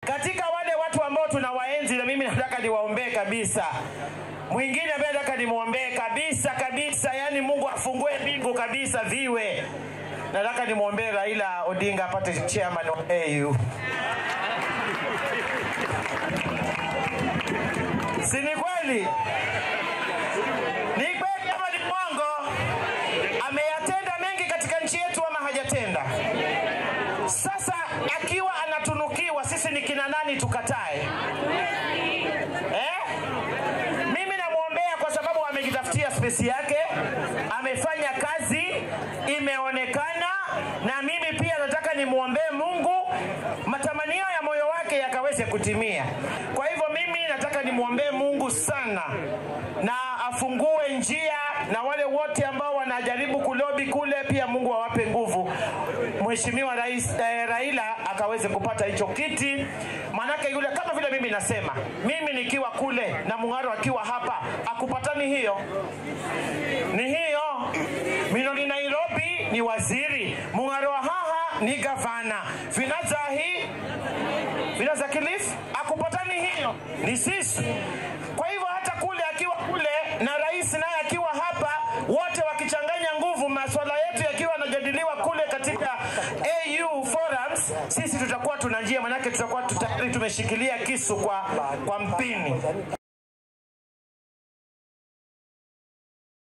katika wale watu ambao tunawaenzi na mimi nataka niwaombee kabisa mwingine ambaye nataka nimwombee kabisa kabisa yani mungu afungue mbingu kabisa viwe nataka nimwombee raila odinga apate chairman wa au si ni kweli ni kweli ama ni mwongo ameyatenda mengi katika nchi yetu ama hajatenda sasa akiwa anatunukiwa sisi ni kina nani tukatae eh? mimi namwombea kwa sababu amejitafutia spesi yake amefanya kazi imeonekana na mimi pia nataka nimwombee mungu matamanio ya moyo wake yakaweze kutimia kwa hivyo mimi nataka nimwombee mungu sana na afungue njia na wale wote ambao wanajaribu kulobi kule pia mungu awape nguvu mheshimiwa rais eh, raila akaweze kupata hicho kiti manake yule kama vile mimi nasema mimi nikiwa kule na mung'aro akiwa hapa akupatani hiyo ni hiyo minoni nairobi ni waziri mung'aro wa haha ni gavana vinazahi vinaza kilifi akupatani hiyo ni sisi kwa hivyo hata kule akiwa kule na rais naye akiwa hapa wote wakichanganya nguvu maswala yetu yakiwa yanajadiliwa kule katika au forums sisi tutakuwa tuna njia manake tutakuwa tayari tumeshikilia kisu kwa, kwa mpini